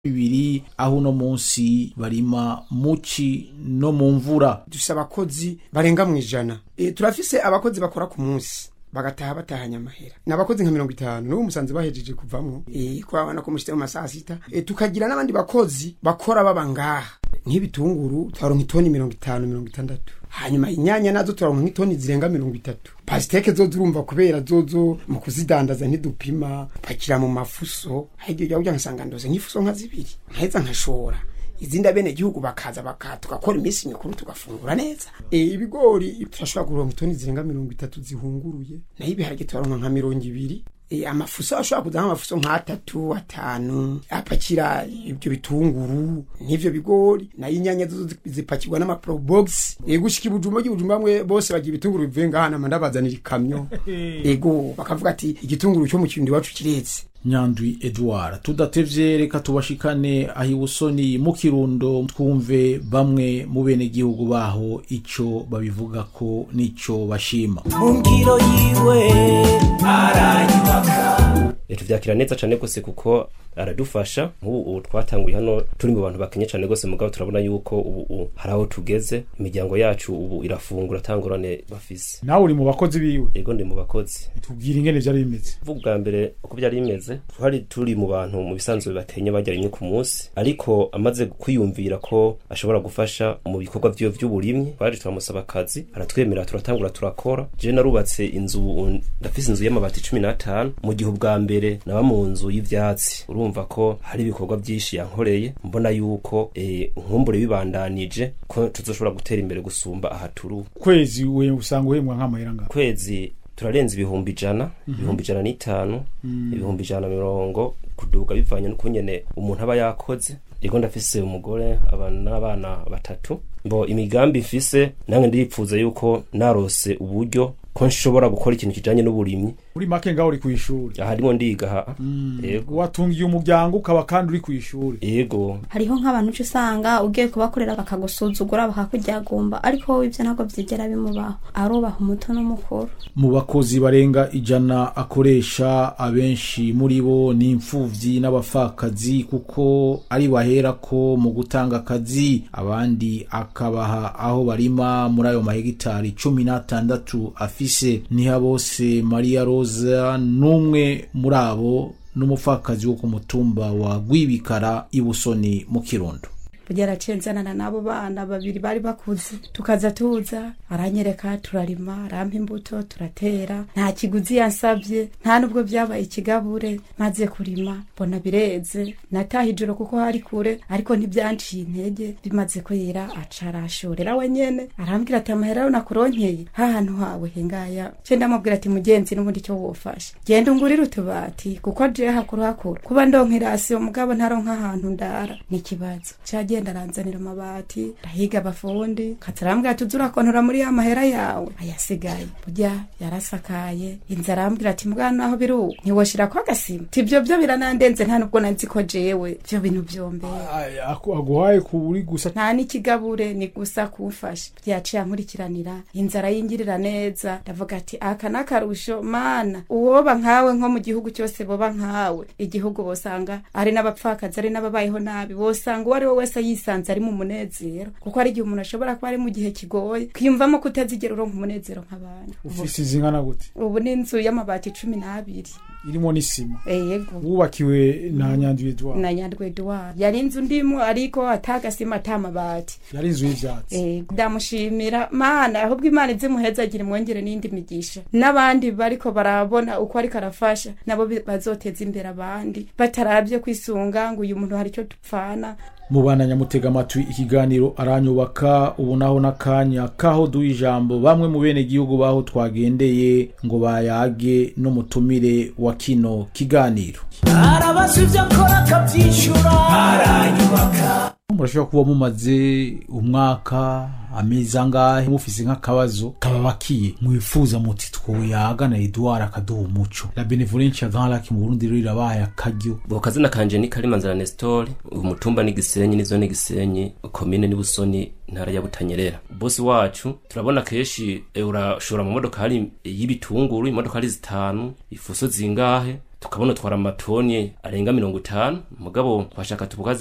bibiri aho uno munsi barima muci no mu mvura dufise abakozi barenga mu ijana e, turafise abakozi bakora ku munsi bagataha batahanye amahera ni abakozi nka mirongo itanu n'ubu musanze bahejeje kuvamwo e, kurabona ko mushitse mu masaha sita e, tukagira n'abandi bakozi bakora baba ngaha nk'ibitunguru twaronka itoni mirongo itanu mirongo itandatu hanyuma inyanya nazo turaronka nk'itoni zirenga mirongo itatu pasiteke zo zurumva kubera zozo mu kuzidandaza ntidupima pakira mu mafuso hagiye ujya kugira ngasanga ndoze nk'ifuso nka zibiri nkaheza nkashora izindi abene gihugu bakaza baka tugakora iminsi mikuru tugafungura neza e, ibigori turashobora kuronka itoni zirenga mirongo itatu zihunguruye nayo ibiharage turaronka nka mirongo ibiri e, amafuso ashobora kuza nk'amafuso nk'atatu atanu apakira ibyo bitunguru n'ivyo bigori nayo inyanya zo zipakirwa n'amaprobox e, gushika ibujumba ry'ibujumba bamwe bose bagira ibitunguru bivuye ngaha nama ndabazanira ikamyo ego bakavuga ati igitunguru cyo mu kirundi iwacu kiretse nyandwi edouard tudatevye reka tubashikane aho ibusoni mu kirundo twumve bamwe mu benegihugu baho ico babivugako n'ico bashima mu ngiro yiwe arayubaka tuvyakira neza cane gose kuko aradufasha nk'ubu twatanguye hano turi mu bantu bakenye cane gose mugabo turabona yuko ubu hari aho tugeze imiryango yacu ubu irafungura atangorane bafise nawe uri mu bakozi biwe ego ndi mu bakozi tubwira ingene vyari bimeze vuga bwa mbere uko byari bimeze twari turi mu bantu mu bisanzwe bakenye barya rimwe ku munsi ariko amaze kwiyumvira ko ashobora gufasha mu bikorwa vyiwe vy'uburimyi twaje turamusaba akazi aratwemera turatangura turakora je narubatse inzu ndafise inzu y'amabati cumi n'atanu mu gihe ubwa mbere naba mu nzu y'ivyatsi urumva ko hari ibikorwa vyinshi yankoreye mbona yuko e, nkumbure bibandanije ko tuzoshobora gutera imbere gusumba aha turu kwezi we usanga uhembwa nk'amahera ngaho kwezi turarenza ibihumbi ijana ibihumbi ijana n'itanu ibihumbi ijana na mirongo kuduga bivanye n'ukungene umuntu aba yakoze ego ndafise umugore abana n'abana batatu mbo imigambi mfise nange ndipfuza yuko narose uburyo ko nshobora gukora ikintu kijanye n'uburimyi uri make ngaho uri kw'ishuri aha ndimo ndiga ha ego watungiye umuryango ukaba kandi uri kw'ishuri ego hariho nk'abantu uca usanga ugiye kubakorera bakagusuzugura bakakuryagumba ariko wowe ivyo ntabwo vyigera bimubaho arubaha umuto n'umukuru mu bakozi barenga ijana akoresha abenshi muri bo ni imfuvyi n'abapfakazi kuko ari bahera ko mu gutanga akazi abandi akabaha aho barima muri ayo mahegitari cumi n'atandatu afise niha bose maria rosa n'umwe muri abo n'umupfakazi wo ku mutumba wa gwibikara ibusoni mu kirundo kugera cenzanana n'abo bana babiri bari bakuze tukaza tuza aranyereka turarima arampa imbuto turatera nta kiguzi yansabye nta nubwo byabaye ikigabure maze kurima mbona bireze nataha ijoro kuko hari kure ariko ntibyanciye intege bimaze kwera aca arashorera we nyene arambwira ati amahera yo nakuronkeye hahantu hawe hengaya ce ndamubwira ati mugenzi n'ubundi cyo wofasha genda ungurire utubati kuko je hakuru hakuru kuba ndonka irasiyo mugabo ntaronka ahantu ndara ni ikibazo cagiye agenda aranzanira amabati arahiga abafundi katarambwira ati uzurakontora muri ya mahera yawe ayasigaye burya yarasakaye inzu arambwira ati mwana aho biri ubu ntiwoshirako agasima ti ivyo vyo biranandenze nta nubwo nazi ko jewe vyo bintu vyombeye aguhaye ku uri gusa nta n'ikigabure ni gusa kumfasha yaciye ankurikiranira inzara yingirira neza ndavuga ati aka n'akarusho mana uwoba nkawe nko mu gihugu cyose boba nkawe igihugu bosanga ari n'abapfakazi ari n'ababayeho nabi bosanga uwo ari we wese yisanze ari mu munezero kuko hari igihe umuntu ashobora kuba ari mu gihe kigoye kwiyumvamo kutazigera uronka umunezero nk'abana ufise izingana gute ubu ni inzu y'amabati cumi n'abiri irimo n'isima yego wubakiwe na nyandwi edouard na nyandwi edouard yari inzu ndimo ariko atagasima atamabati yari inzu y'ivyatsi yego ndamushimira mana ahubwo imana izimuhezagire mwongere n'indi migisha n'abandi bariko barabona uko ariko arafasha nabo bazoteza imbere abandi batarabye kwisunga ngo uyu muntu hari icyo dupfana mubana nyamutega amatwi ikiganiro aranyubaka ubu naho n'akanya kaho duha ijambo bamwe mu bene gihugu baho twagendeye ngo bayage n'umutumire wa kino kiganiro arabaza ibyo akora akabyishyura aranyubaka murashobora kuba mumaze umwaka amezi angahe mufise nk'akabazo kababakiye mwifuza muti twoyaga na edouard akaduha umuco la benevolence ya grand lac mu burundi rero irabaye akaryo ubwo kazina kanje ni karimanzira nestori umutumba ni gisenyi nizo ni gisenyi komine ni busoni ntara ya butanyerera bosi wacu turabona kenshi urashora mu modoka hari y'ibitunguru imodoka hari zitanu ifuso zingahe tukabona twara amatoni arenga mirongo itanu mugabo twashaka tubukaze